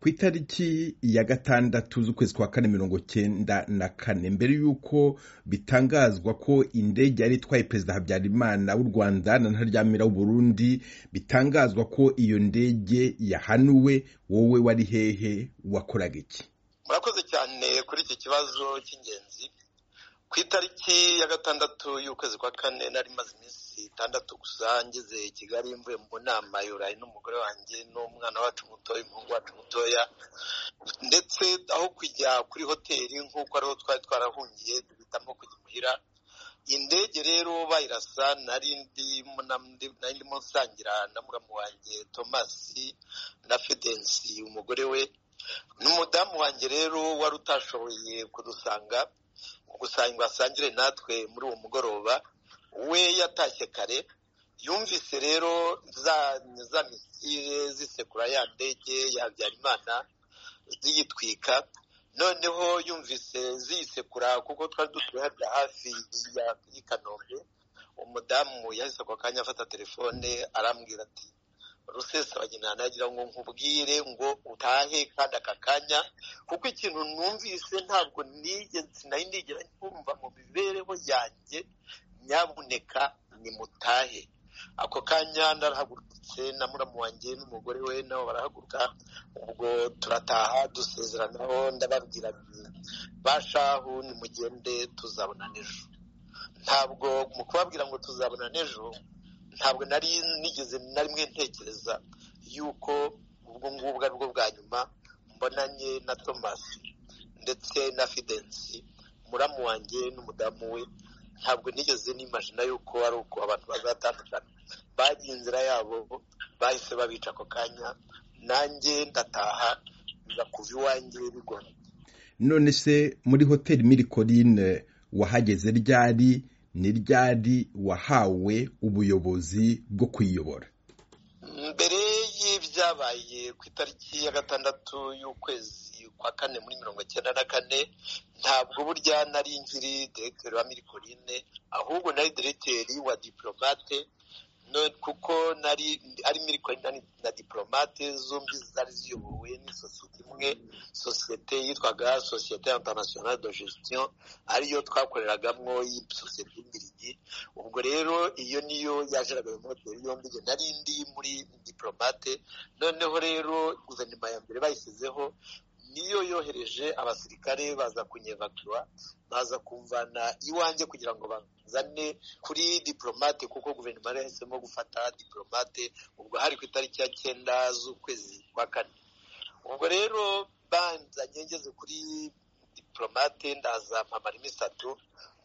ku itariki ya gatandatu z'ukwezi kwa kane mirongo cyenda na kane mbere y'uko bitangazwa ko indege yari itwaye perezida habyarimana w'u rwanda na ntaryamira w'u burundi bitangazwa ko iyo ndege yahanuwe wowe wari hehe wakoraga iki murakoze cyane kuri iki kibazo cy'ingenzi ku itariki ya gatandatu y'ukwezi kwa kane nari maze iminsi itandatu gusa ngeze i kigali mvuye mu nama yurayi n'umugore wanjye n'umwana wacu mutoya umuhungu wacu mutoya ndetse aho kujya kuri hoteli nk'uko ariho twari twarahungiye duhitamo kujya imuhira indege rero bayirasa nari ndimo nsangira na muramu wanjye tomasi na fidensi umugore we n'umudamu wanjye rero wari utashoboye kudusanga gusa ngo asangire natwe muri uwo mugoroba we yatashye kare yumvise rero za misire zisekura ya ndege ya habyarimana ziyitwika noneho yumvise ziyisekura kuko twari dutuye hariya hafi y'i kanombe umudamu yahise ako kanya afata telefone arambwira ati rusesabagina nagira ngo nkubwire ngo utahe kandi aka kanya kuko ikintu numvise ntabwo nigeze nari nigera kumva mu mibereho yanjye nyabuneka nimutahe ako kanya narahagurutse na muramu wanjye n'umugore we nabo barahaguruka ubwo turataha dusezeranaho ndababwira bashahu nimugende tuzabona n'ejo ntabwo mu kubabwira ngo tuzabona n'ejo ntabwo nari nigeze na rimwe ntekereza yuko ubwo ngubwo ari bwo bwa nyuma mbonanye na tomasi ndetse na fidensi muramu wanjye n'umudamu we ntabwo nigeze n'imajina yuko ari uko abantu bazatandukana bagiye inzira yabo bahise babica ako kanya nanjye ndataha bigakuva iwanjye bigoranye none se muri hoteli mirikorine wahageze ryari ni ryari wahawe ubuyobozi bwo kwiyobora mbere y'ibyabaye ku itariki ya gatandatu y'ukwezi kwa kane muri mirongo icyenda na kane ntabwo burya nari nkiri diregiteri wa mirikorine ahubwo nari diregiteri wa diporomate kuko nari ari mirikorine na diporomate zombi zari ziyobowe n'isosiyete imwe sosiyete yitwaga sosiyete interinasiyonale de gestion ariyo twakoreragamo sosiyete y'imbirigi ubwo rero iyo niyo yajeraga mu hoteli yombi igihe nari ndi muri diporomate noneho rero guverinoma ya mbere bayishyizeho niyo yohereje abasirikare baza kunyevatura baza kumvana iwanjye kugira ngo bazane kuri diporomate kuko guverinoma yahisemo gufata diporomate ubwo hari ku itariki ya cyenda z'ukwezi kwa kane ubwo rero banzanye ngeze kuri diporomate ndaza mpamara iminsi itatu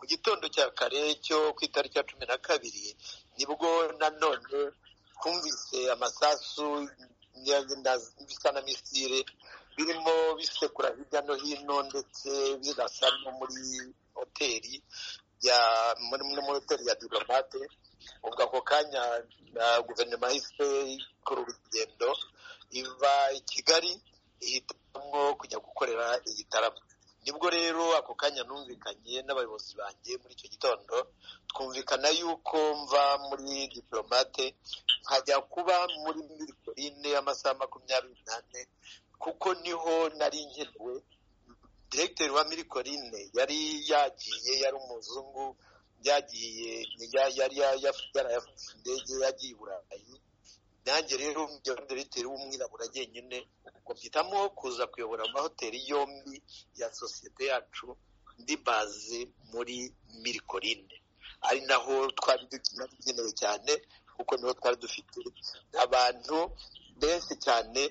mu gitondo cya kare cyo ku itariki ya cumi na kabiri nibwo nanone twumvise amasasu bisa na misire birimo bisekura hirya no hino ndetse birasa no muri hoteli ya muri hoteli ya diplomate ubwo ako kanya guverinoma yahise ikora urugendo iva i kigali ihitamo kujya gukorera igitaramo nibwo rero ako kanya numvikanye n'abayobozi banjye muri icyo gitondo twumvikana yuko mva muri diplomate nkajya kuba muri mirikorine y'amasaha makumyabiri n'ane kuko niho nari nkenewe diregiteri wa mirikorine yari yagiye yari umuzungu yagiye yari yarayafite indege yagiye i burayi nanjye rero diregiteri w'umwirabura jyenyine ubwo mpitamo kuza kuyobora amahoteli yombi ya sosiyete yacu ndi baze muri mirikorine ari naho twari dukenewe cyane kuko niho twari dufite abantu benshi cyane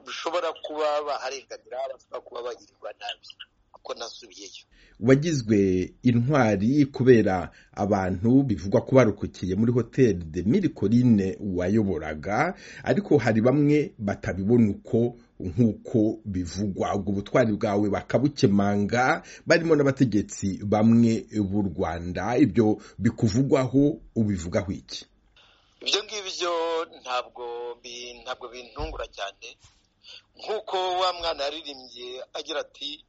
bashobora kuba baharenganira bashobora kuba bagirirwa nabi kuko nasubiyeyo wagizwe intwari kubera abantu bivugwa ko barukukiye muri hoteli de mirikorine wayoboraga ariko hari bamwe batabibona uko nk'uko bivugwa ubwo butwari bwawe bakabukemanga barimo n'abategetsi bamwe b'u rwanda ibyo bikuvugwaho ubivugaho iki ibyo ngibyo ntabwo ntabwo bintungura cyane nk'uko wa mwana yaririmbye agira ati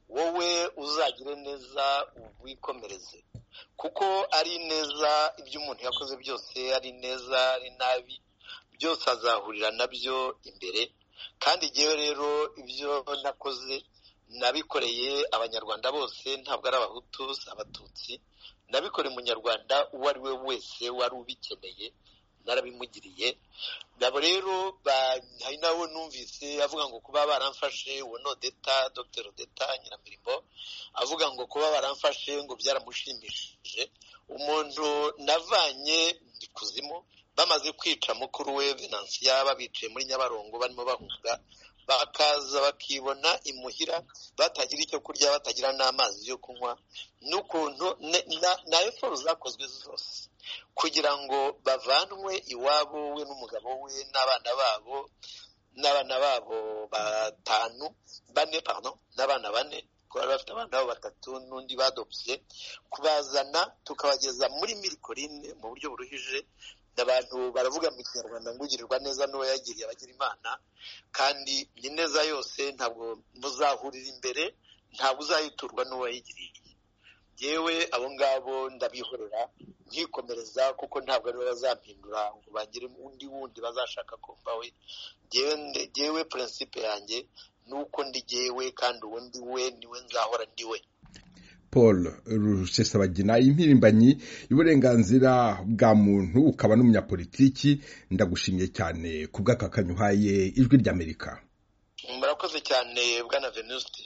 wowe uzagire neza wikomereze kuko ari neza ibyo umuntu yakoze byose ari neza ari nabi byose azahurira nabyo imbere kandi ngewe rero ibyo nakoze nabikoreye abanyarwanda bose ntabwo ari abahutu abatutsi nabikoreye umunyarwanda uwo ari we wese wari ubikeneye narabimugiriye nabo rero hari nawe numvise avuga ngo kuba baramfashe uwo ni odeta dr odeta nyiramirimbo avuga ngo kuba baramfashe ngo byaramushimishije umuntu navanye ikuzimu bamaze kwica mukuru we venansiya babicaye muri nyabarongo barimo bahunga bakaza bakibona imuhira batagira icyo kurya batagira n'amazi yo kunywa n'ukuntu na efuperi zakozwe zose kugira ngo bavanwe iwabo we n'umugabo we n'abana babo n'abana babo batanu bane pano n'abana bane kuba bafite abana babo batatu n'undi badopye kubazana tukabageza muri mirikorine mu buryo buruhije abantu baravuga mu kinyarwanda ngo ugirirwa neza n'uwo yagiriye abagira imana kandi ni neza yose ntabwo muzahurira imbere ntabwo uzayiturwa n'uwo yayigiriye yewe abo ngabo ndabihorera nkikomereza kuko ntabwo aribo bazampindura ngo bagire undi wundi bazashaka kumva we yewe purinsipe yanjye ni uko ndi yewe kandi uwo ndi we niwe nzahora ndi we paul rusesabagina impirimbanyi y'uburenganzira bwa muntu ukaba n'umunyapolitiki ndagushimiye cyane ku bw'akakanyu uhaye ijwi ry'amerika murakoze cyane bwana venuste